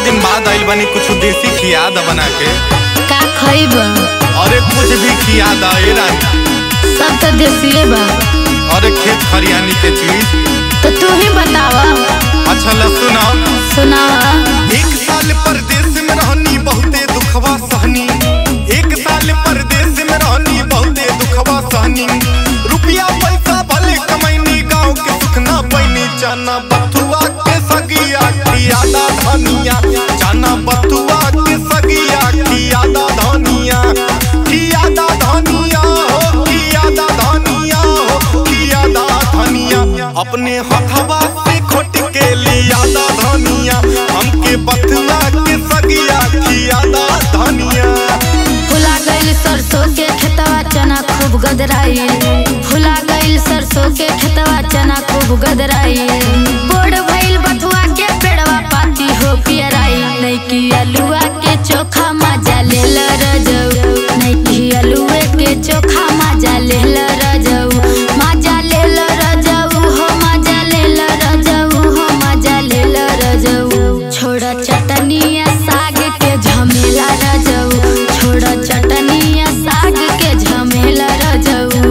दिन बाद आइल बानी कुछ देसी खिया द बना के का खइब अरे कुछ भी खिया द ए रानी सब तो देसिए बा अरे खेत खरियानी के चीज तो तू ही बतावा अच्छा ल सुनाओ सुनावा एक साल परदेश में रहनी बहुते दुखवा सहनी एक साल परदेश में रहनी बहुते दुखवा सहनी रुपया पैसा भले कमैनी गांव के सुख ना पैनी जाना बथुआ के सगिया खियादा धनिया जाना बथुआ के सगिया खियादा धनिया खियादा धनिया हो खियादा धनिया हो खियादा धनिया अपने हथवा से खोट के लियादा धनिया हमके बथुआ के सगिया खियादा धनिया फुला गइल सरसों के खेतवा चना खूब गदराई फुला गइल सरसों के खेतवा चना खूब गदराई बोड़ भइल बथुआ के पेड़वा पाती हो पियराई नैकी अलुआ के चोखा मजा लेल रजऊ नैकी अलुए के चोखा मजा लेल रजऊ मजा लेल रजऊ हो मजा लेल रजऊ हो मजा लेल रजऊ छोड़ चटनिया साग के झमेला रजऊ छोड़ चटनिया साग के झमेला रजऊ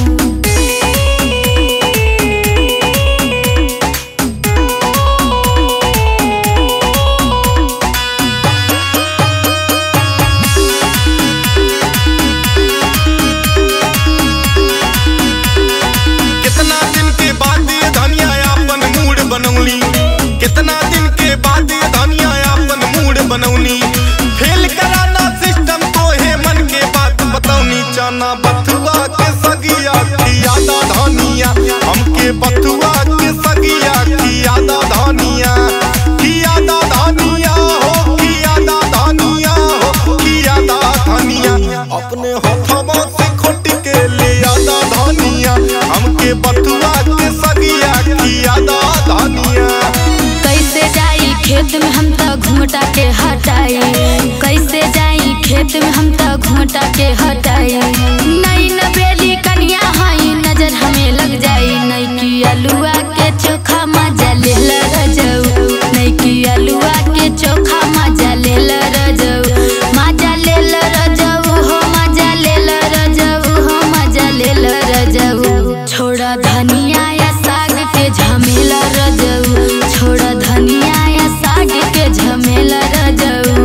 कितना दिन के बाद ये धनिया अपन मूड बनौली कितना दिन के बाद ये धनिया अपन मूड बनौली फेल कराना सिस्टम को है मन के बात बतौनी जाना बथुआ के सगिया खियादा धनिया हमके बथुआ के सगिया खियादा धनिया खियादा धनिया हो खियादा धनिया हो खियादा धनिया अपने हथवा से खोट के ले आदा धनिया हमके बथुआ के सगिया खियादा धनिया कैसे जाई खेत में हम तो घूमटा के हटाई कैसे जाई खेत में हम तो घूमटा के हटाई नई नबेली कनिया हाई नजर हमें लग जाई नई की अलुआ के चोखा मजा ले रजऊ नई की अलुआ के चोखा मजा ले रजऊ मजा ले रजऊ हो मजा ले रजऊ हो मजा ले रजऊ छोड़ा धनिया या साग के झमेला रजऊ छोड़ा धनिया या साग के झमेला रजऊ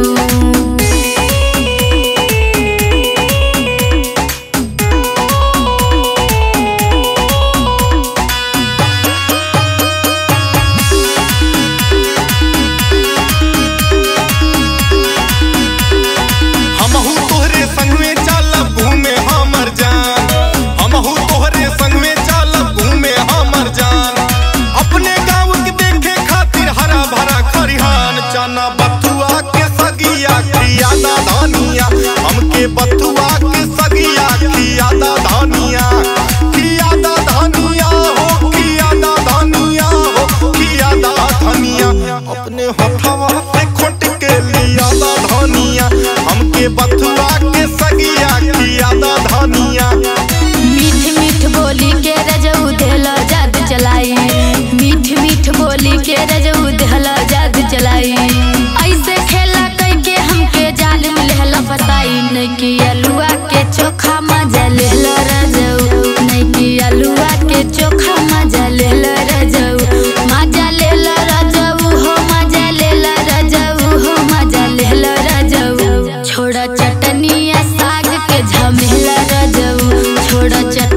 हमहू तोहरे संग में चलब घूमे हमर जान हमहू तोहरे संग में चलब घूमे हमर जान अपने गाँव के देखे खातिर हरा भरा खरिहान जाना बथुआ के सगिया खियादा धनिया हमके बथुआ के सगिया खियादा धनिया खियादा धनिया हो खियादा धनिया हो खियादा धनिया अपने हथवा से खोट के लियादा धनिया हमके बथुआ के सगिया खियादा धनिया मीठ मीठ बोली के रजऊ देला जाद चलाई मीठ मीठ बोली के रजऊ देला जाद चलाई ऐसे खेला कई के हमके जाल में लेहला फसाई नहीं कि अलुआ के चोखा मजा लेला रजऊ नहीं कि अलुआ के चोखा मजा लेला रजऊ मजा लेला रजऊ हो मजा लेला रजऊ हो मजा लेला रजऊ छोड़ा चटनिया साग के झमेला रजऊ छोड़ा चट